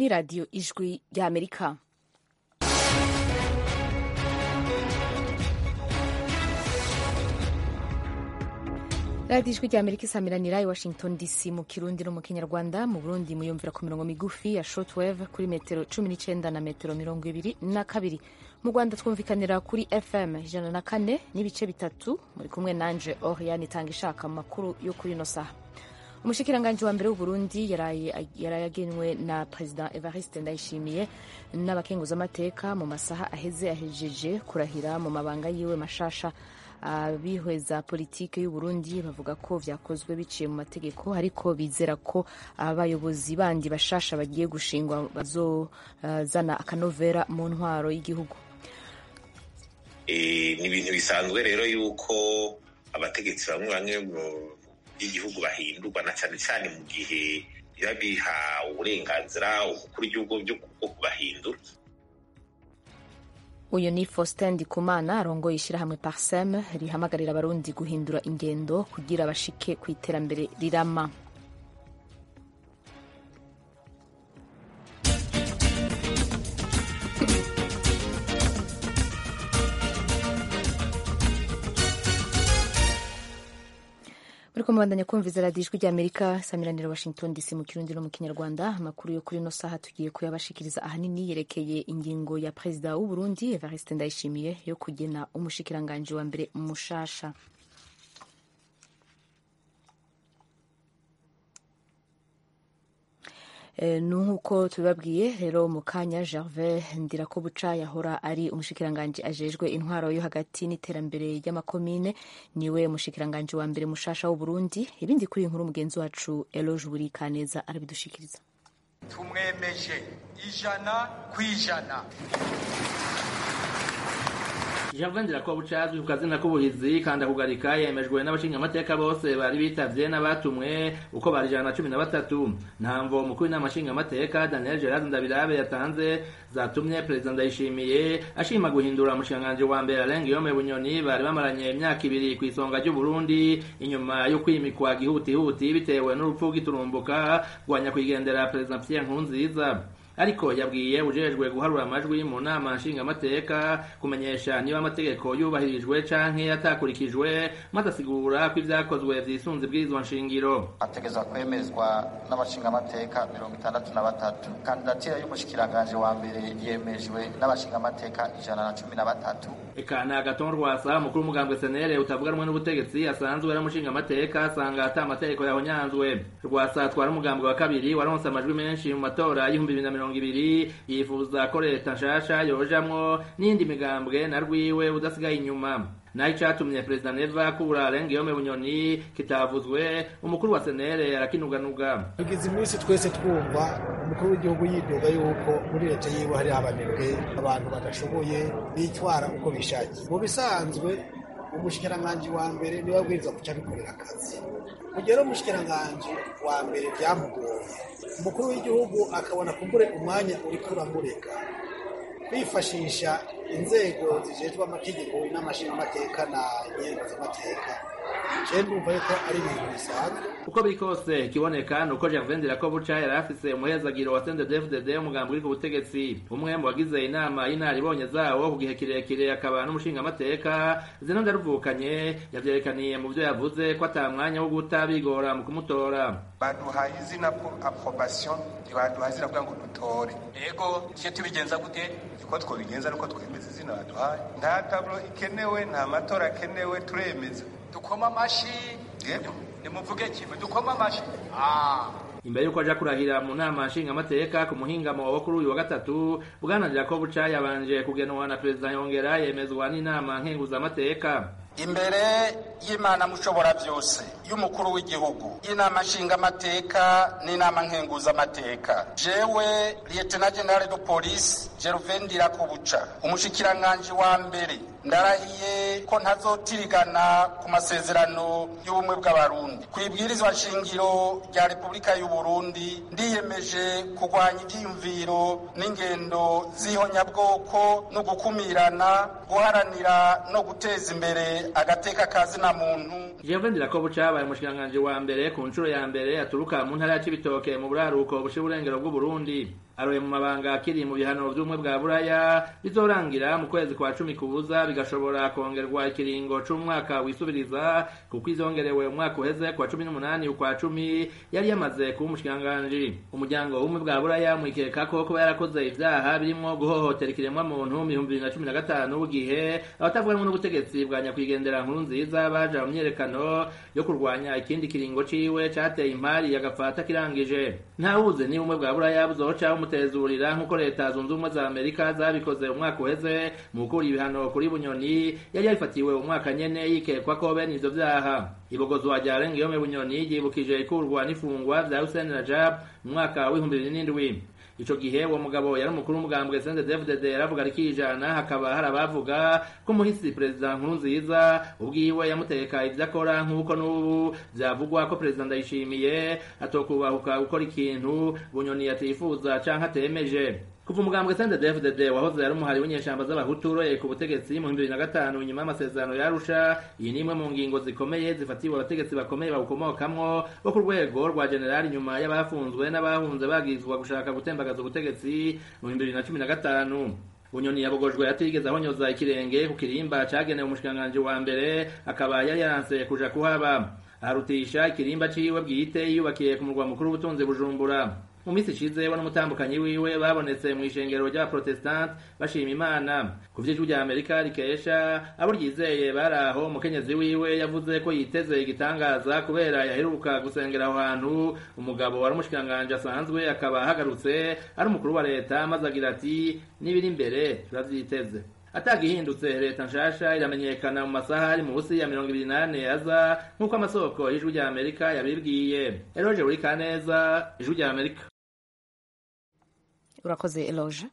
ni radiyo ijwi ry'amerika radiyo ijwi ry'amerika isamiranira i washington dc mu kirundi no mu kinyarwanda mu burundi muyumvira ku mirongo migufi ya shortwave kuri metero cumi n'icyenda na metero mirongo ibiri na kabiri mu rwanda twumvikanira kuri fm ijana na kane n'ibice bitatu muri kumwe nanje oriane itanga ishaka amakuru yo kuri ino saha umushikiranganji wa mbere w'uburundi yaraye agenwe na perezida evariste ndayishimiye n'abakenguzamateka mu masaha aheze ahejeje kurahira mu mabanga yiwe mashasha abihweza politiki y'uburundi bavuga ko vyakozwe biciye mu mategeko ariko bizera ko abayobozi bandi bashasha bagiye gushingwa bazozana akanovera mu ntwaro y'igihugu ni ibintu bisanzwe rero yuko abategetsi bamwe bamwe b'igihugu bahindurwa na cyane cyane mu gihe biba biha uburenganzira umukuru w'igihugu bwo kubahindura uyu ni faustin ndikumana arongoye ishyirahamwe parsem rihamagarira abarundi guhindura ingendo kugira bashike ku iterambere rirama muri kumubandanya kumviza radiyo ijwi ry'amerika samiranira washington dc mu kirundi no mu kinyarwanda amakuru yo kuri ino saha tugiye kuyabashikiriza ahanini yerekeye ingingo ya perezida w'uburundi evariste ndayishimiye yo kugena umushikiranganji wa mbere mushasha nk'uko tubibabwiye rero mu kanya gervais ndirakobuca yahora ari umushikiranganji ajejwe intwaro yo hagati n'iterambere ry'amakomine niwe umushikiranganji wa mbere mushasha w'uburundi ibindi kuri iyi nkuru mugenzi wacu eloge buri kaneza arabidushikiriza tumwemeje ijana ku ijana Gervais Ndirakobuca azwi ku kazina k'ubuhizi kanda kugarika yemejwe n'abashingamateka bose bari bitavye n'abatumwe uko bari ijana na cumi na batatu ntamvo umukuru w'inama nshingamateka Daniel Gerard Ndabirabe yatanze zatumye perezida Ndayishimiye ashima guhindura umushikiranganji wa mbere Alain Guillaume Bunyoni bari bamaranye imyaka ibiri ku isonga ry'Uburundi inyuma yo kwimikwa gihutihuti bitewe n'urupfu rw'iturumbuka rwa nyakwigendera perezida Pierre Nkurunziza ariko yabwiye ujejwe guharura amajwi mu nama nshingamateka kumenyesha niba amategeko yubahirijwe canke yatakurikijwe maze asigura ko ivyakozwe vyisunze ibwirizwa nshingiro ategezwa kwemezwa n'abashingamateka mirongo itandatu na batatu kandidatira y'umushikiranganje wa mbere yemejwe n'abashingamateka ijana na cumi na batatu eka ni agaton rwasa umukuru w'umugambwe senere utavuga rumwe n'ubutegetsi asanzwe ari umushingamateka asanga ata amategeko yahonyanzwe rwasa atwara umugambwe wa kabiri waronse amajwi menshi mu matora y'ibihumbi bibiri na mirongo ibiri yifuza ko leta nshasha yojamwo n'indi migambwe na rwiwe udasigaye inyuma naho icatumye perezida neva akura Alain Guillaume Bunyoni kitavuzwe umukuru wa senere arakinuganuga tugize iminsi twese twumva umukuru w'igihugu yidoga yuko muri leta yiwe hari abanebwe abantu badashoboye bitwara uko bishakiye mu bisanzwe umushikiranganji wa mbere niwe abwiriza guca abikorera akazi kugera umushikiranganji wa mbere byamugoye umukuru w'igihugu akabona kumbure umwanya uriko uramureka kwifashisha inzego zijejwe amategeko n'amashingamateka na nyengo z'amateka je ndumva yuko ari ibintu bisanzwe uko biri kose ikiboneka ni uko Gervais Ndirakobuca yari afise umuhezagiro wa CNDD-FDD umugambi uri ku butegetsi umwe mu bagize inama y'inaribonye zawo ku gihe kirekire akaba n'umushingamateka zino ndaruvukanye yavyerekaniye mu vyo yavuze ko ata mwanya wo guta bigora mu kumutora baduhaye izina approbation ntibaduhaye izina kugira ngo dutore ego tuje tubigenza gute uko twobigenza nuko twemeza izina baduhaye nta tablo ikenewe nta matora akenewe turemeza dukoma amashi yego nimuvuge kimwe dukoma amashi ah imbere yuko aja kurahira mu nama nshingamateka ku muhingamo wo kuri uyu wa gatatu bwana Ndirakobuca yabanje kugenwa na perezida yongera yemezwa n'inama nkenguzamateka imbere y'imana mushobora byose y'umukuru w'igihugu y'inama nshingamateka n'inama nkenguzamateka jewe liyetena generale de polisi gervain ndirakobuca umushikiranganji wa mbere ndarahiye ko ntazotirigana ku masezerano y'ubumwe bw'abarundi ku ibwirizwa nshingiro rya repubulika y'uburundi ndiyemeje kurwanya ivyiyumviro n'ingendo z'ihonyabwoko no gukumirana guharanira no guteza imbere agateka kazina muntu Gervais Ndirakobuca abaye umushikiranganji wa mbere ku nshuro ya mbere aturuka mu ntara ya Cibitoke mu buraruko bushiye uburengero bw'Uburundi aroye mu mabanga akiri mu bihano vy'ubumwe bwa buraya bizorangira mu kwezi kwa cumi kubuza bigashobora kongerwa ikiringo c'umwaka wisubiriza kuko izongerewe umwaka uheze kwa cumi n'umunani ukwa cumi yari yamaze kuba umushikiranganji umuryango w'ubumwe bwa buraya mwikeka ko kuba yarakoze ivyaha birimwo guhohotera ikiremwa muntu mu bihumbi bibiri na cumi na gatanu gihe abatavuganwe n'ubutegetsi bwa nyakwigendera nkuru nziza baja mu myerekano yo kurwanya ikindi kiringo ciwe cateye impari yagafata kirangije ntawuzi niba ubumwe bwa buraya buzoca bumutezurira nk'uko leta zunze ubumwe za amerika zabikoze umwaka uheze mu gukura ibihano kuri bunyoni yari yarifatiwe umwaka nyene yikekwa ko bene ivyo vyaha ibogozwa rya rengiyome bunyoni ryibukije ikurwa n'ifungwa vya hussein rajab mu mwaka w'ibihumbi bibiri n'indwi ico gihe uwo mugabo yari umukuru w'umugambwe sende dvdd yaravuga rikijana hakaba hari abavuga ko umuhisi perezida nkuru nziza ubwiwe yamuteka ivyo akora nk'uko n'ubu vyavugwa ko perezida ndayishimiye atokubahuka gukora ikintu bunyoni atifuza canke atemeje kuva umugambwe sende dfdd wahoze yari umuhari w'inyeshamba z'abahutu uroye ku butegetsi mu bibiri na gatanu nyuma y'amasezerano yarusha iyi ni imwe mu ngingo zikomeye zifatiwe abategetsi bakomeye bawukomokamwo bo ku rwego rwa generali nyuma y'abafunzwe n'abahunze bagizwa gushaka gutembagaza ubutegetsi mu bihumbi bibiri na cumi na gatanu bunyoni yabogojwe atigeze ahonyoza ikirenge ku kirimba cagenewe umushikiranganji wa mbere akaba yari yaranse kuja kuhaba aharutisha ikirimba ciwe bwite yiyubakiye ku murwa mukuru w'ubutunzi bujumbura mu minsi ishize we n'umutambukanyi wiwe babonetse mu ishengero ry'abaprotestante bashima imana ku vy'ijwi rya amerika rikesha abo ryizeye bari aho umukenyezi wiwe yavuze ko yiteze igitangaza kubera yaheruka gusengera aho hantu umugabo wari umushikiranganji asanzwe akaba ahagarutse ari umukuru wa leta maze agira ati n'ibiri imbere turavyiteze atagihindutse leta nshasha iramenyekana mu masaha ari munsi ya mirongo ibiri n'ane aza nk'uko amasoko y'ijwi rya amerika yabibwiye eroje buri kaneza ijwi rya amerika urakoze eloge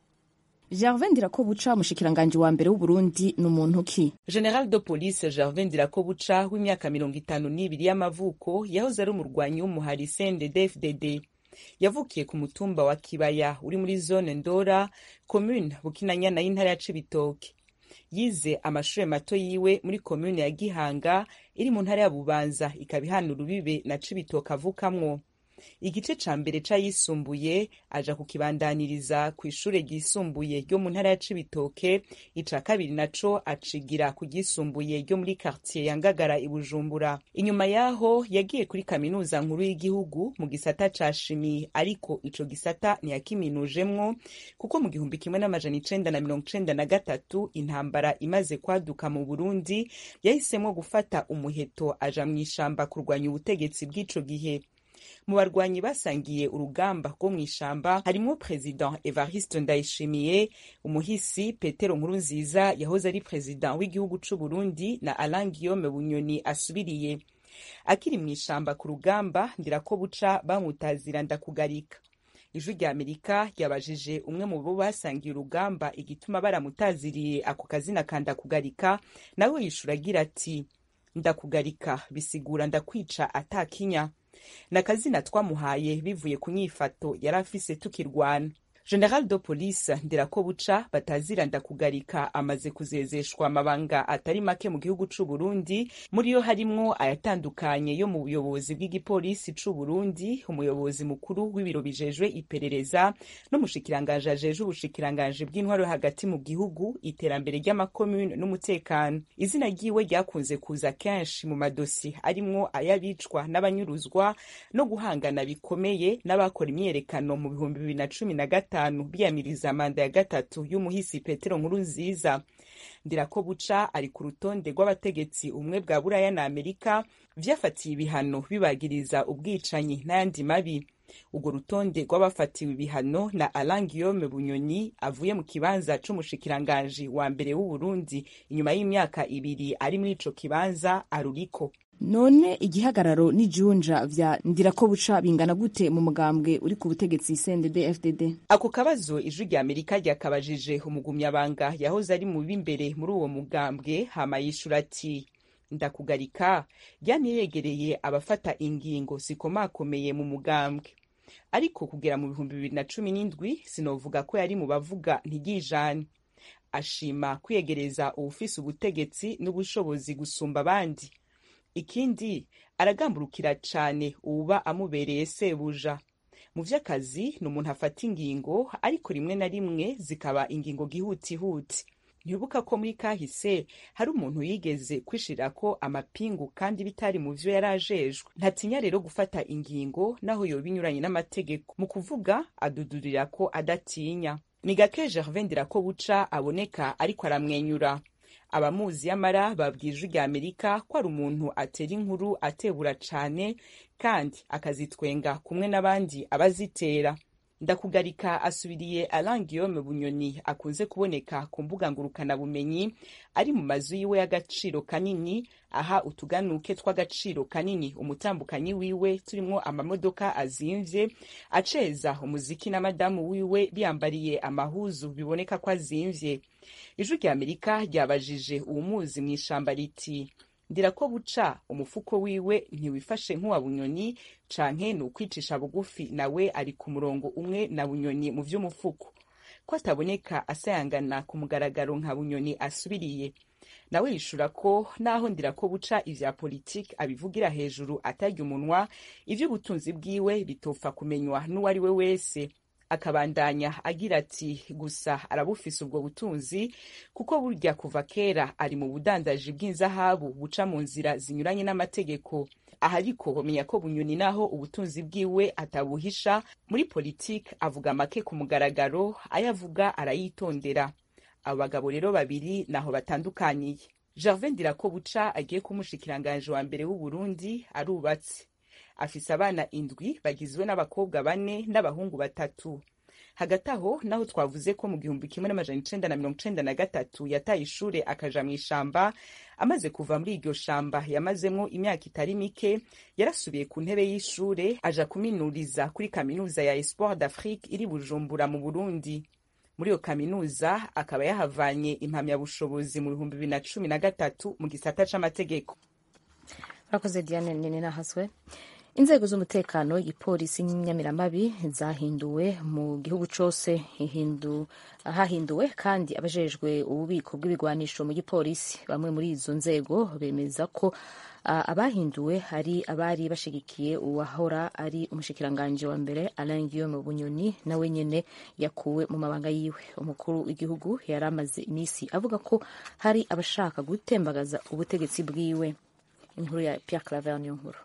gervin ndirakobuca umushikiranganji wa mbere w'uburundi ni umuntu ki general de police gervin ndirakobuca w'imyaka mirongo itanu n'ibiri y'amavuko yahoze ari umurwanyi w'umuhari cndd yavukiye ku mutumba wa kibaya uri muri zone ndora commune bukinanyana y'intara ya cibitoke yize amashuri mato yiwe muri commune ya gihanga iri mu ntara ya bubanza ikaba ihana urubibe na cibitoke avukamwo igice ca mbere c'ayisumbuye aja kukibandaniriza kw'ishure ryisumbuye ryo mu ntara ya cibitoke ica kabiri naco acigira ku ryisumbuye ryo muri quartier ya ngagara i bujumbura inyuma yaho yagiye kuri kaminuza nkuru y'igihugu mu gisata ca shimi ariko ico gisata ntiyakiminujemwo kuko mu gihumbi kimwe n'amajana icenda na mirongo icenda na gatatu intambara imaze kwaduka mu burundi yahisemwo gufata umuheto aja mw'ishamba kurwanya ubutegetsi bw'ico gihe mu barwanyi basangiye urugamba rwo mu ishamba harimo perezida evariste ndayishimiye umuhisi petero nkurunziza yahoze ari perezida w'igihugu c'u burundi na alain guillaume bunyoni asubiriye akiri mu ishamba ku rugamba ndirako buca bamutazira ndakugarika ijwi rya amerika ryabajije umwe mu bo basangiye urugamba igituma baramutaziriye ako kazina ka ndakugarika nawe yishura agira ati ndakugarika bisigura ndakwica atakinya ni akazina twamuhaye bivuye ku nyifato yari afise tukirwana general de police ndirakobuca batazira ndakugarika amaze kuzezeshwa amabanga atari make mu gihugu c'u Burundi muri yo harimwo ayatandukanye yo mu buyobozi bw'igipolisi c'u Burundi umuyobozi mukuru w'ibiro bijejwe iperereza n'umushikiranganje ajeje ubushikiranganje bw'intwaro yo hagati mu gihugu iterambere ry'amakomune n'umutekano izina ryiwe ryakunze kuza kenshi mu madosi arimwo ayabicwa n'abanyuruzwa no guhangana bikomeye n'abakora imyerekano mu bihumbi bibiri na cumi na gatanu gatanu biyamiriza manda ya gatatu y'umuhisi petero nkuru nziza ndirako buca ari ku rutonde rw'abategetsi ubumwe bwa buraya na amerika vyafatiye ibihano bibagiriza ubwicanyi n'ayandi mabi urwo rutonde rw'abafatiwe ibihano na alain guillaume bunyoni avuye mu kibanza c'umushikiranganji wa mbere w'uburundi inyuma y'imyaka ibiri ari muri ico kibanza aruriko none igihagararo n'ijunja vya ndirakobuca bingana gute mu mugambwe uri ku butegetsi cndd fdd ako kabazo ijwi rya amerika ryakabajije umugumyabanga yahoze ari mu b'imbere muri uwo mugambwe hama yishura ati ndakugarika ryaniyegereye abafata ingingo zikomakomeye mu mugambwe ariko kugera mu bihumbi bibiri na cumi n'indwi sinovuga ko yari mu bavuga ntigijane ashima kwiyegereza uwufise ubutegetsi n'ubushobozi gusumba abandi ikindi aragamburukira cane uwuba amubereye sebuja mu vy'akazi ni umuntu afata ingingo ariko rimwe na rimwe zikaba ingingo gihutihuti ntibuka ko muri kahise hari umuntu yigeze kwishirirako amapingu kandi bitari mu vyo yari ajejwe ntatinya rero gufata ingingo naho yoba inyuranye n'amategeko mu kuvuga adudurira ko adatinya ni gake gervin ko buca aboneka ariko aramwenyura abamuzi yamara babwije rya amerika ko ari umuntu atera inkuru atebura cane kandi akazitwenga kumwe n'abandi abazitera ndakugarika asubiriye Alain Guillaume Bunyoni akunze kuboneka ku mbuga ngurukanabumenyi ari mu mazu yiwe y'agaciro kanini aha utuganuke tw'agaciro kanini umutambukanyi wiwe turimwo amamodoka azimvye aceza umuziki na madamu wiwe biyambariye amahuzu biboneka ko azimvye ijwi rya amerika ryabajije uwumuzi mu ishamba riti ndira ko buca umufuko wiwe ntiwifashe nk'uwa bunyoni canke ni ukwicisha bugufi nawe ari ku murongo umwe na bunyoni mu vy'umufuko ko ataboneka asayangana ku mugaragaro nka bunyoni asubiriye nawe yishura ko naho ndira ko buca ivya politiki abivugira hejuru atarya umunwa ivy'ubutunzi bwiwe bitopfa kumenywa n'uwo ari we wese akabandanya agira ati gusa arabufise ubwo butunzi kuko burya kuva kera ari mu budandaji bw'inzahabu buca mu nzira zinyuranye n'amategeko aha ariko bamenya ko bunyoni naho ubutunzi bwiwe atabuhisha muri politiki avuga make ku mugaragaro ayo avuga arayitondera abo bagabo rero babiri naho batandukaniye gervin dirako buca agiye kumushikiranganje wa mbere w'uburundi arubatse afise abana indwi bagizwe n'abakobwa bane n'abahungu batatu hagati aho naho twavuze ko mu gihumbi kimwe n'amajana icenda na mirongo icenda na gatatu yataye ishure akaja mw'ishamba amaze kuva muri iryo shamba yamazemwo imyaka itari mike yarasubiye ku ntebe y'ishure aja kuminuriza kuri kaminuza ya espoir d'afrique iri bujumbura mu burundi muri iyo kaminuza akaba yahavanye impamyabushobozi mu bihumbi bibiri na cumi na gatatu mu gisata c'amategeko urakoze diane nini nahaswe inzego z'umutekano igipolisi n'inyamiramabi zahinduwe mu gihugu cose hahinduwe kandi abajejwe ububiko bw'ibigwanisho mu gipolisi bamwe muri izo nzego bemeza ko uh, abahinduwe ari abari bashigikiye uwahora ari umushikiranganji wa mbere Alain Guillaume Bunyoni nawe nyene yakuwe mu mabanga yiwe umukuru w'igihugu yari amaze imisi avuga ko hari abashaka gutembagaza ubutegetsi bwiwe inkuru ya Pierre Claver niyo nkuru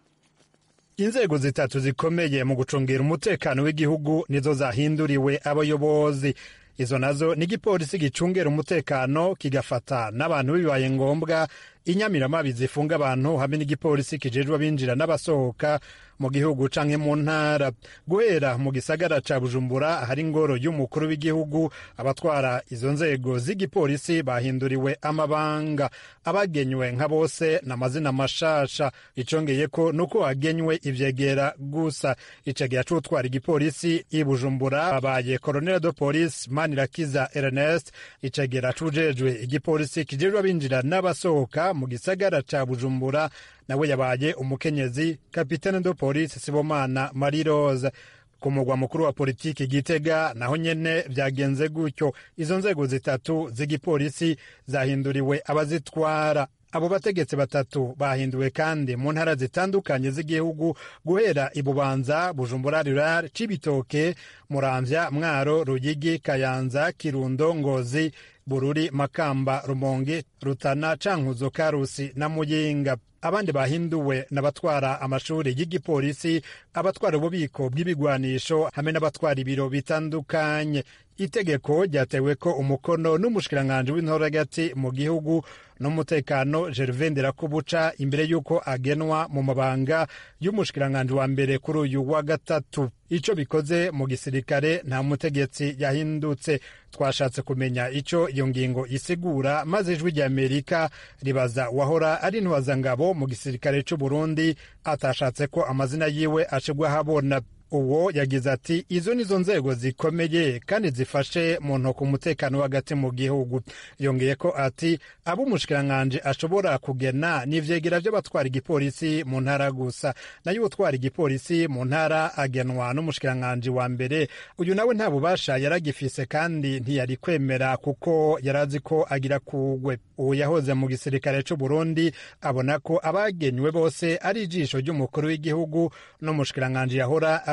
inzego zitatu zikomeye mu gucungira umutekano w'igihugu nizo zahinduriwe abayobozi izo nazo ni igipolisi gicungera umutekano kigafata n'abantu bibaye ngombwa inyamiramabi zifunga abantu hamwe n'igipolisi kijejwe abinjira n'abasohoka mu gihugu canke mu ntara guhera mu gisagara ca bujumbura hari ingoro y'umukuru w'igihugu abatwara izo nzego z'igipolisi bahinduriwe amabanga abagenywe nka bose n'amazina mashasha icongeye ko nuko hagenywe ivyegera gusa icegera c'utwara igipolisi i bujumbura abaye colonel de police manirakiza ernest icegera c'ujejwe igipolisi kijejwe abinjira n'abasohoka mu gisagara ca bujumbura nawe yabaye umukenyezi kapitene de police sibomana marie rose ku mugwa mukuru wa politiki gitega naho nyene vyagenze gutyo izo nzego zitatu z'igipolisi zahinduriwe abazitwara abo bategetsi batatu bahinduwe kandi mu ntara zitandukanye z'igihugu guhera ibubanza bujumbura rural cibitoke muramvya mwaro ruyigi kayanza kirundo ngozi bururi makamba rumonge rutana cankuzo karusi na muyinga abandi bahinduwe n'abatwara amashuri y'igipolisi abatwara ububiko bw'ibigwanisho hamwe n'abatwara ibiro bitandukanye itegeko ryatewe ko umukono n'umushikiranganji w'intora hagati mu gihugu n'umutekano gervain nderakubuca imbere y'uko agenwa mu mabanga y'umushikiranganji wa mbere kuri uyu wa gatatu ico bikoze mu gisirikare nta mutegetsi yahindutse twashatse kumenya ico iyo ngingo isigura maze ijwi rya amerika ribaza wahora ari ntwazangabo mu gisirikare c'u burundi atashatse ko amazina yiwe ashigwa ahabona uwo yagize ati izo nizo nzego zikomeye kandi zifashe mu ntoki umutekano hagati mu gihugu yongeye ko ati abo umushikiranganji ashobora kugena ni ivyegera vy'abatwara igipolisi mu ntara gusa nayo utwara igipolisi mu ntara agenwa n'umushikiranganji wa mbere uyu nawe nta bubasha yaragifise kandi ntiyari kwemera kuko yarazi ko agira kugwe uwo yahoze mu gisirikare c'u Burundi abona ko abagenywe bose ari ijisho ry'umukuru w'igihugu n'umushikiranganji yahora ari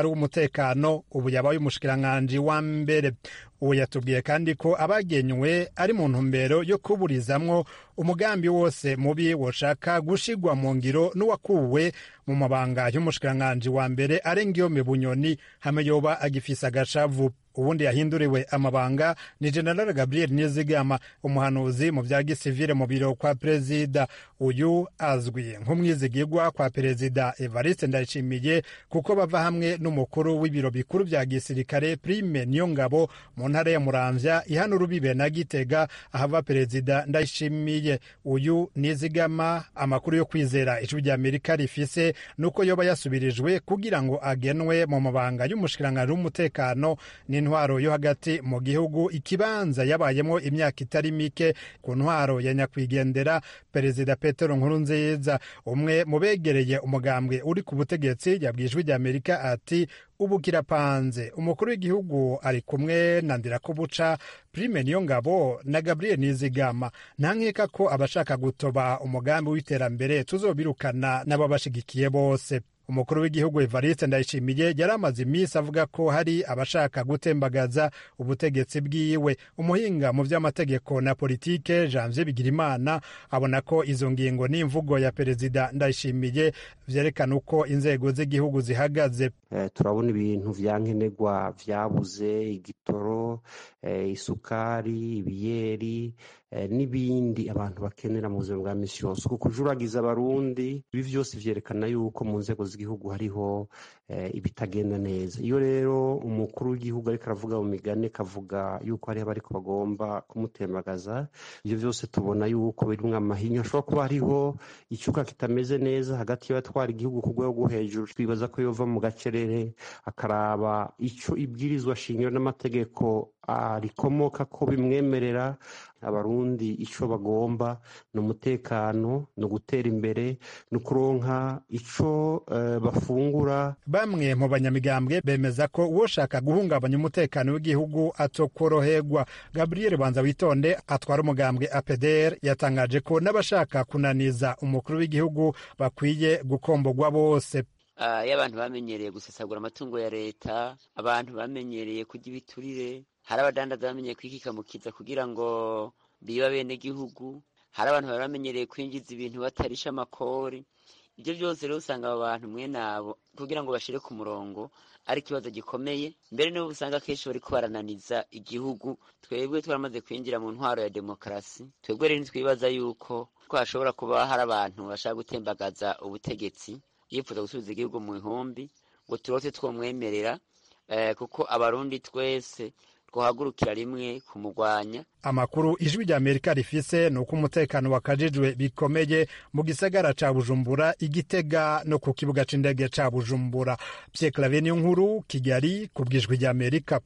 ari uw'umutekano ubu yabaye umushikiranganji wa mbere uwo yatubwiye kandi ko abagenywe ari mu ntumbero yo kuburizamwo umugambi wose mubi woshaka gushigwa mu ngiro n'uwakuwe mu mabanga y'umushikiranganji wa mbere arengiyome bunyoni hame yoba agifise agashavu ubundi yahinduriwe amabanga ni general gabriel nizigama umuhanuzi mu bya gisivile mu biro kwa perezida uyu azwi nk'umwizigirwa kwa perezida evariste ndayishimiye kuko bava hamwe n'umukuru w'ibiro bikuru bya gisirikare prime niyo ngabo mu ntara ya muramvya ihana urubibe na gitega ahava perezida ndayishimiye uyu nizigama amakuru yo kwizera ijwi rya amerika rifise nuko yoba yasubirijwe kugira ngo agenwe mu mabanga y'umushikiranganji w'umutekano n'intwaro yo hagati mu gihugu ikibanza yabayemo imyaka itari mike ku ntwaro ya nyakwigendera perezida petero nkurunziza umwe mu begereye umugambwe uri ku butegetsi yabwiye ijwi rya amerika ati ubu kirapanze umukuru w'igihugu ari kumwe na ndirakubuca prime niyo ngabo na gabriel nizigama nta nkeka ko abashaka gutoba umugambi w'iterambere tuzobirukana n'ababashigikiye bose umukuru w'igihugu evariste ndayishimiye yari amaze iminsi avuga ko hari abashaka gutembagaza ubutegetsi bwiwe umuhinga mu by'amategeko na politike janvier bigirimana abona ko izo ngingo n'imvugo ya perezida ndayishimiye vyerekana uko inzego z'igihugu zihagaze eh, turabona ibintu vyankenerwa vyabuze igitoro eh, isukari ibiyeri eh, n'ibindi abantu bakenera mu buzima bwa misi yose uku kujuragiza abarundi ibi vyose vyerekana yuko mu nzego z'igihugu hariho eh, ibitagenda neza iyo rero umukuru w'igihugu ariko aravuga mu migani kavuga yuko hariho abariko bagomba kumutembagaza ivyo vyose tubona yuko birimwo amahinyu ashobora kuba hariho icuka kitameze neza hagati y'abatwara igihugu ku rwego rwo hejuru twibaza ko yova mu gacerere akaraba ico ibwirizwa shingiro n'amategeko rikomoka ko bimwemerera abarundi ico bagomba ni umutekano ni ugutera imbere ni ukuronka ico uh, bafungura bamwe mu banyamigambwe bemeza ko uwoshaka guhungabanya umutekano w'igihugu atokoroherwa gabriel banza witonde atwara umugambwe apdr yatangaje ko n'abashaka kunaniza umukuru w'igihugu bakwiye gukombogwa bose iyo abantu bamenyereye gusesagura amatungo ya leta abantu bamenyereye kurya ibiturire hari abadandaza bamenyereye kwikikamukiza kugira ngo biba bene gihugu hari abantu bari bamenyereye kwinjiza ibintu batarisha amakori ibyo byose rero usanga abo bantu mwene abo kugira ngo bashire ku murongo ari ikibazo gikomeye mbere nibo usanga akenshi bari barananiza igihugu twebwe twaramaze kwinjira mu ntwaro ya demokarasi twebwe rero ntitwibaza yuko ko hashobora kuba hari abantu bashaka gutembagaza ubutegetsi yifuza gusubiza igihugu mu ihumbi ngo turote twomwemerera kuko abarundi twese twahagurukira rimwe kumugwanya amakuru ijwi rya amerika rifise ni uko umutekano wakajijwe bikomeye mu gisagara ca bujumbura igitega no ku kibuga c'indege ca bujumbura pye clave niyo nkuru kigali ku bwijwi rya amerika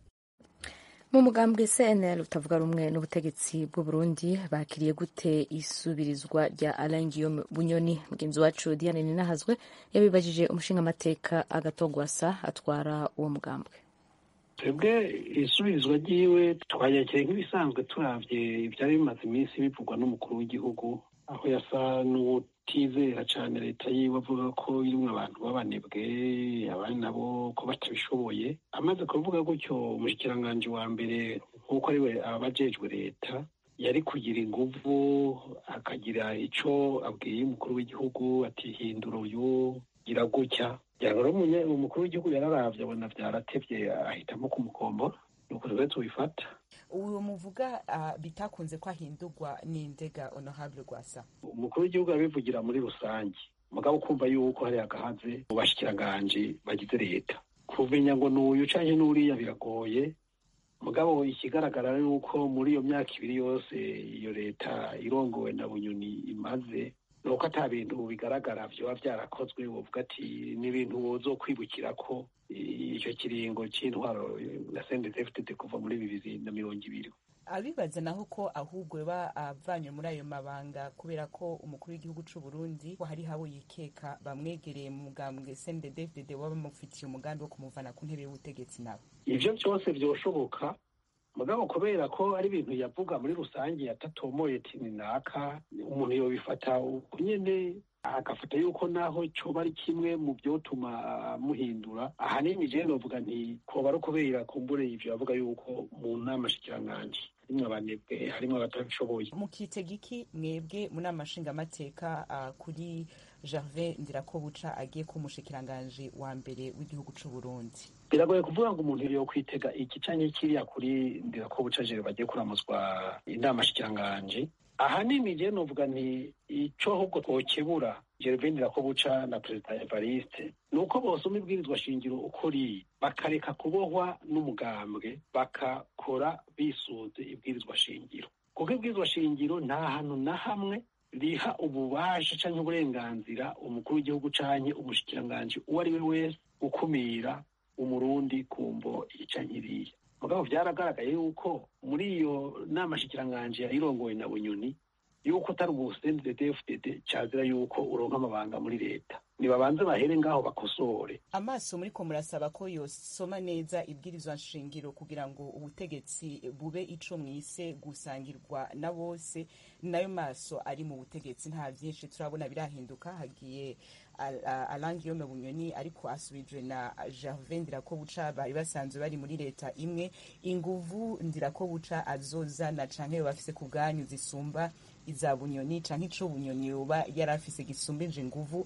mu mugambwe cnl utavuga rumwe n'ubutegetsi bw'uburundi bakiriye gute isubirizwa rya alain guillaume bunyoni mugenzi wacu diane ninahazwe yabibajije umushingamateka agatogwasa atwara uwo mugambwe twebwe isubirizwa ryiwe twanyakiriye nk'ibisanzwe turabye ibyari bimaze iminsi bivugwa n'umukuru w'igihugu aho yasa n'utizera cyane leta yiwe avuga ko irimo abantu b'abanebwe abandi nabo ko batabishoboye amaze kuvuga gutyo umushikiranganji wa mbere nk'uko ari we abajejwe leta yari kugira inguvu akagira icyo abwiye umukuru w'igihugu ati hindura uyu gira gutya rero umukuru w'igihugu yararavye abona vyaratevye ahitamo kumukombora nuko twe tubifata uwo muvuga bitakunze ko ahindurwa n'indega honorable rwasa umukuru w'igihugu arabivugira muri rusange mugabo kumva yuko hari agahaze mu bashikiranganje bagize leta kumenya ngo n'uyu canke n'uriya biragoye mugabo ikigaragara ni uko muri iyo myaka ibiri yose iyo leta irongowe na bunyoni imaze nuko ata bintu bigaragara vyoba vyarakozwe wovuga ati n'ibintu wozo kwibukira ko icyo kiringo c'intwaro na CNDD-FDD kuva muri bibiri na mirongo ibiri abibaza naho ko ahubwo ba avanywe muri ayo mabanga kubera ko umukuru w'igihugu c'u Burundi ko hari habo yikeka bamwegereye mu mugambwe CNDD-FDD waba bamufitiye umugambi wo kumuvana ku ntebe y'ubutegetsi nabo ivyo vyose vyoshoboka mugabo kubera ko ari ibintu yavuga muri rusange yatatomoye tini naka umuntu yobifata uko nyene agafata yuko naho coba ari kimwe mu vyotuma muhindura ahanini je novuga nti koba ari ukubera kumbure ivyo bavuga yuko mu nama shikiranganji harimwo abanebwe harimwo abatabishoboye mukitega iki mwebwe mu nama nshingamateka uh, kuri gervais ndirakobuca agiye kuba umushikiranganji wa mbere w'igihugu c'u burundi biragoye kuvuga ngo umuntu yo kwitega iki canke kiriya kuri ndirakobuca jere bagiye kuramuzwa inama shikiranganji ahanini je novuga nti ico ahubwo twokebura gervais ndirakobuca na perezida evariste ni uko bosoma ibwirizwa shingiro uko riri bakareka kubohwa n'umugambwe bakakora bisunze ibwirizwa shingiro kuko ibwirizwa shingiro nta hantu na hamwe riha ububasha canke uburenganzira umukuru w'igihugu canke umushikiranganji uwo ari we wese gukumira umurundi ku mvo iyi canke iriya mugabo vyaragaragaye yuko muri iyo nama shikiranganji yayirongowe na bunyoni yuko utari ubusendedefdd cazira yuko uronka amabanga muri leta nibabanze bahere ngaho bakosore amaso muriko murasaba ko yosoma neza ibwirizwa nshingiro kugira ngo ubutegetsi bube ico mwise gusangirwa na bose nayo maso ari mu butegetsi nta vyinshi turabona birahinduka hagiye alangiyome bunyoni ariko asubijwe na gervais ndirakobuca bari basanzwe bari muri leta imwe inguvu ndirakobuca azozana canke bafise ku bwanyu zisumba iza bunyoni canke ico bunyoni yoba yari afise gisumbije inguvu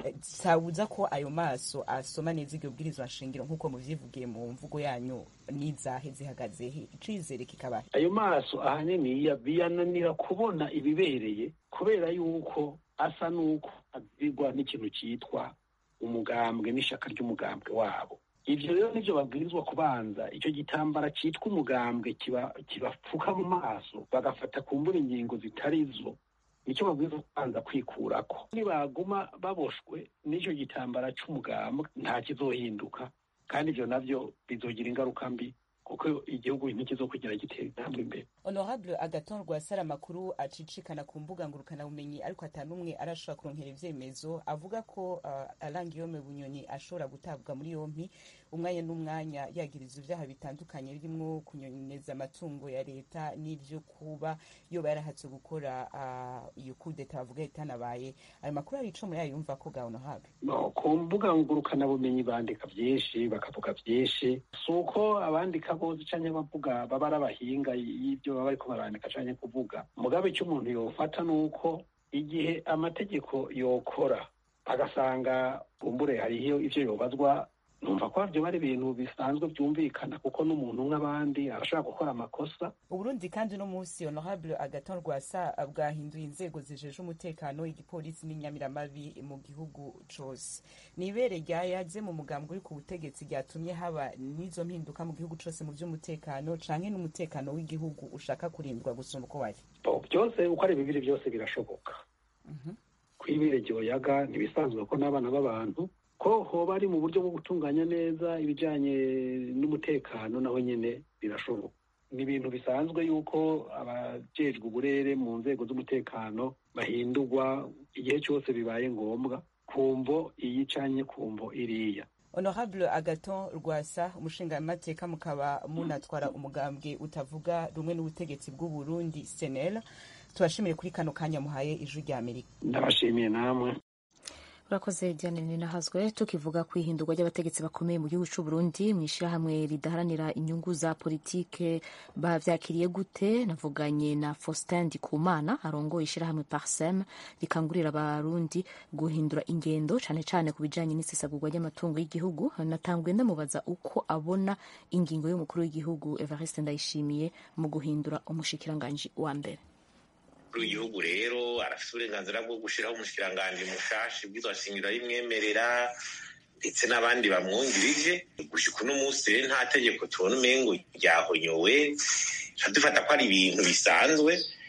sabuza ko ayo maso asoma neza iryo bwirizwa nshingiro nk'uko muvyivugiye mu mvugo yanyu n'izahe zihagaze he icizere kikaba ayo maso ahanini biyananira kubona ibibereye kubera yuko asa n'uko azigwa n'ikintu cyitwa umugambwe n'ishaka ry'umugambwe wabo ivyo rero nivyo babwirizwa kubanza ico gitambara citwa umugambwe kibapfuka mu maso bagafata kumbura ingingo zitari zo nicyo babwirizwa kubanza kwikurako nibaguma baboshwe n'ico gitambara c'umugambwe nta kizohinduka kandi ivyo navyo bizogira ingaruka mbi kuko igihugu ntikizokugira gitera intambwe imbere honorable agaton rwasara amakuru acicikana ku mbuga ngurukanabumenyi ariko atanumwe arashobora kuronkera ivyemezo avuga ko uh, alangiyome bunyoni ashobora gutabwa muri yompi umwanya n'umwanya yagiriza ivyaha bitandukanye birimwo kunyoneza amatungo ya leta n'ivyo kuba yoba yarahatse gukora uh, iyo kudeta bavuga itanabaye ayo makuru ari ico muri yayumva ko ga honorable no, ku mbuga ngurukanabumenyi bandika vyinshi bakavuga vyinshi si uko abandika bose canke bavuga baba ari abahinga y'ivyo baba bariko barandika canke kuvuga mugabe icyo umuntu yofata ni uko igihe amategeko yokora agasanga bumbure hariho ivyo yobazwa numva ko vyo bari ibintu bisanzwe vyumvikana kuko n'umuntu nk'abandi arashobora gukora amakosa uburundi kandi uno munsi honorable agaton rwasa bwahinduye inzego zijeje umutekano igipolisi n'inyamiramabi mu gihugu cose ni ibere ryayaze mu mugambwe uri ku butegetsi ryatumye haba n'izo mpinduka mu gihugu cose mu vy'umutekano canke n'umutekano w'igihugu ushaka kurindwa gusumba uko wari byose uko ari bibiri byose birashoboka kw'ibere ryoyaga ntibisanzwe ko n'abana b'abantu ko hoba ari mu buryo bwo gutunganya neza ibijanye n'umutekano naho nyene birashoboka ni ibintu bisanzwe yuko abajejwe uburere mu nzego z'umutekano bahindurwa igihe cyose bibaye ngombwa kumvo iyi canye kumvo iriya honorable agaton rwasa umushingamateka mukaba munatwara umugambwe utavuga rumwe n'ubutegetsi bw'uburundi senel tubashimire kuri kano kanya muhaye ijwi rya amerika ndabashimiye namwe urakoze diane ninahazwe tukivuga ku ihindurwa ry'abategetsi bakomeye mu gihugu cy'u Burundi mu ishyirahamwe ridaharanira inyungu za politike bavyakiriye gute navuganye na Faustin Ndikumana arongoye ishyirahamwe Parsem rikangurira abarundi guhindura ingendo cane cane ku bijanye n'isesagurwa ry'amatungo y'igihugu natanguye ndamubaza uko abona ingingo y'umukuru w'igihugu Evariste Ndayishimiye mu guhindura umushikiranganji wa mbere w'igihugu rero arafite uburenganzira bwo gushyiraho umushikiranganji mushashi bw'izo shingiro y'imwemerera ndetse n'abandi bamwungirije gushika uno munsi rero nta tegeko tubona umengo ryahonyowe tuba dufata ko ari ibintu bisanzwe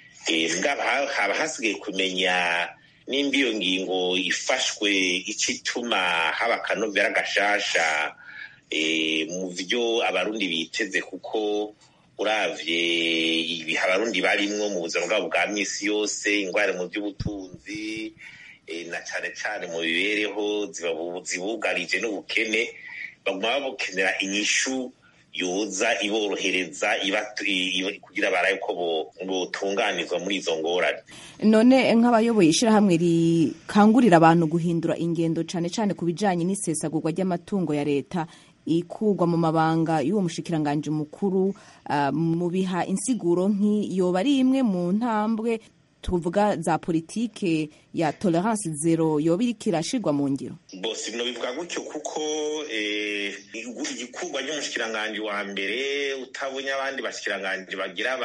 haba hasigaye kumenya nimba iyo ngingo ifashwe ico ituma haba akanovera gashasha mu vyo abarundi biteze kuko uravye ibihe abarundi barimwo mu buzima bwabo bwa misi yose ingwara mu by'ubutunzi na cane cane mu mibereho zibugarije n'ubukene baguma babukenera inyishu yoza iborohereza kugira baraye ko botunganizwa muri izo ngorane none nk'abayoboye ishyirahamwe rikangurira abantu guhindura ingendo cyane cyane ku bijyanye n'isesagurwa ry'amatungo ya leta ikurwa mu mabanga y'uwo mushikiranganji mukuru mu biha insiguro nk'iyoba ari imwe mu ntambwe tuvuga za politike ya tolerance zero yoba iriko irashirwa mu ngiro bose bino bivuga gutyo kuko igikurwa ry'umushikiranganji wa mbere utabonye abandi bashikiranganji bagira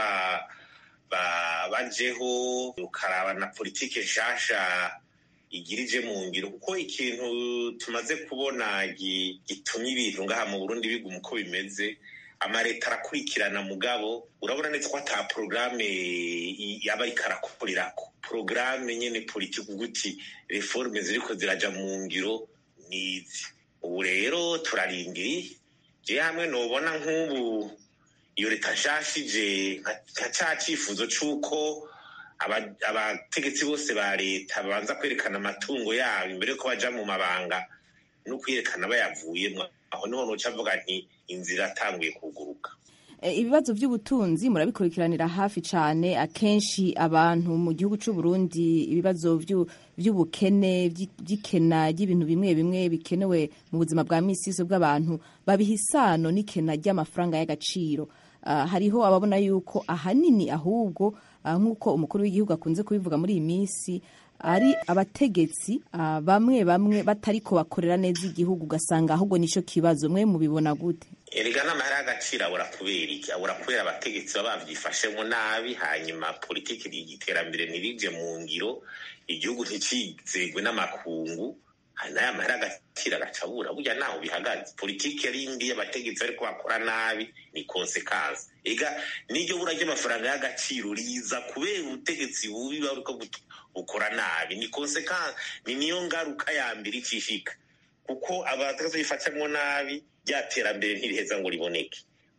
bajeho ukaraba na politike nshasha igirije mu ngiro kuko ikintu tumaze kubona gitumye ibintu ngaha mu burundi biguma uko bimeze amaleta arakurikirana mugabo urabona neza ko ata porogaramu yaba ariko arakorerako porogaramu nyene politiki uguti reforme ziriko ziraja mu ngiro nizi ubu rero turarindiriye je hamwe nobona nk'ubu iyo leta nshashije nka ca cifuzo c'uko abategetsi bose ba leta babanza kwerekana amatungo yabo imbere yuko baja mu mabanga no kwerekana bayavuyemwo aho niho noca avuga nti inzira atanguye kuguruka ibibazo by'ubutunzi murabikurikiranira hafi cyane akenshi abantu mu gihugu cy'u Burundi ibibazo by'ubukene by'ikena ry'ibintu bimwe bimwe bikenewe mu buzima bwa misi yose bw'abantu babiha isano n'ikena ry'amafaranga y'agaciro hariho ababona yuko ahanini ahubwo nk'uko umukuru w'igihugu akunze kubivuga muri iyi minsi ari abategetsi bamwe bamwe batariko bakorera neza igihugu ugasanga ahubwo nicyo kibazo mwe mubibona gute erega n'amahera y'agaciro abura kubera iki abura kubera abategetsi baba bavyifashemo nabi hanyuma politiki y'iterambere ntirije mu ngiro igihugu nticizegwe n'amakungu n'aya mahera agaciro agaca abura burya naho bihagaze politiki yari mbi y'abategetsi bariko bakora nabi ni konsekansi ega n'iryo bura ry'amafaranga y'agaciro riza kubera ubutegetsi bubi bariko bukora nabi ni konsekansi ni niyo ngaruka ya mbere icishika kuko abategetsi bifatamwo nabi rya terambere ntiriheza ngo riboneke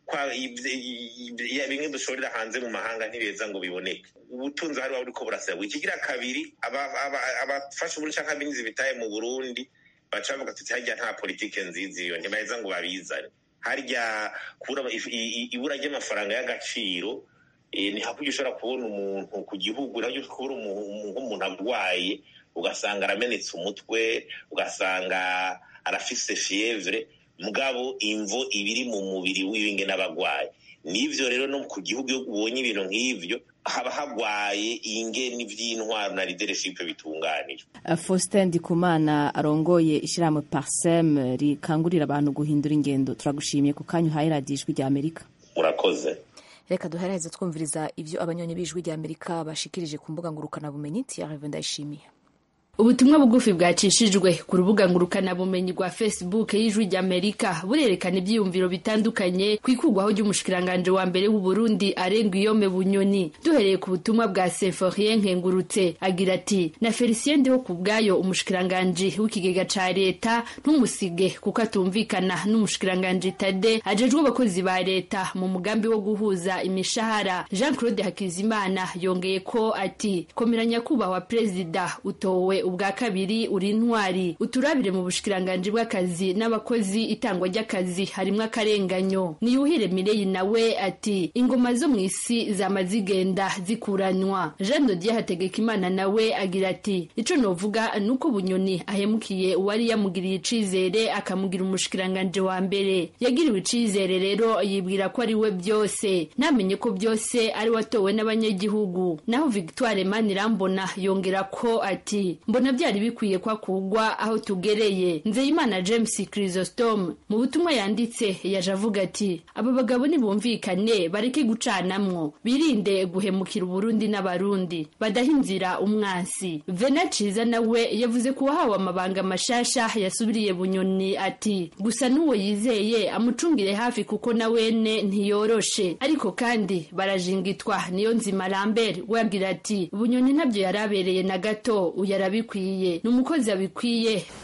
bimwe dushorera hanze mu mahanga ntibiheza ngo biboneke ubutunzi hari buriko burasabwa ikigira kabiri abafashe uburundi canke abinzi bitaye mu burundi baca bavuga tuti harya nta politike nziza iyo ntibaheza ngo babizane harya ibura ry'amafaranga y'agaciro ni hakurya ushobora kubona umuntu ku gihugu nabyo kubona nk'umuntu arwaye ugasanga aramenetse umutwe ugasanga arafise fievre mugabo imvo ibiri mu mubiri w'ibinge n'abagwayi nivyo rero no ku gihugu iyo ubonye ibintu nk'ivyo haba hagwaye ingeni vy'intwaro na leadership bitunganijwe Faustin Ndikumana arongoye ishirahamwe Parsem rikangurira abantu guhindura ingendo turagushimiye ku kanya uhaye radiyo ijwi rya Amerika murakoze reka duheraheze twumviriza ivyo abanyonyi b'ijwi rya Amerika bashikirije ku mbuga ngurukanabumenyi Thierry Ndayishimiye ubutumwa bugufi bwacishijwe ku rubuga ngurukanabumenyi rwa facebook y'ijwi ry'amerika burerekana ibyiyumviro bitandukanye ku ikurwaho ry'umushikiranganje wa mbere w'uburundi arenga iyome bunyoni duhereye ku butumwa bwa seforien nkengurutse agira ati na felicien ndiho ku bwayo umushikiranganje w'ikigega ca leta ntumusige kuko atumvikana n'umushikiranganje tade ajejwe abakozi ba leta mu mugambi wo guhuza imishahara jean claude hakizimana yongeye ko ati komera nyakubahwa perezida utowe ubwa kabiri uri intwari uturabire mu bushikiranganji bw'akazi n'abakozi itangwa ry'akazi harimwo akarenganyo niyuhire mireyi nawe ati ingoma zo mu isi zama zigenda zikuranywa jean dodier hategekimana nawe agira ati ico novuga nuko bunyoni ahemukiye uwari yamugiriye icizere akamugira umushikiranganji wa mbere yagiriwe icizere rero yibwira ko ari we byose namenye ko byose ari watowe n'abanyagihugu naho victoire manirambona yongera ko ati mbona byari bikwiye ko akugwa aho tugereye nzeyimana james chrysostom mu butumwa yanditse yaje avuga ati aba bagabo nibumvikane bareke gucanamwo birinde guhemukira uburundi n'abarundi badaha inzira umwansi vena ciza nawe yavuze ko uwahawe amabanga mashasha yasubiriye bunyoni ati gusa n'uwo yizeye amucungire hafi kuko na wene ntiyoroshe ariko kandi barajingitwa niyo nzima lambert we agira ati bunyoni ntabyo yari abereye na gato uyarabikwiye ni umukozi abikwiye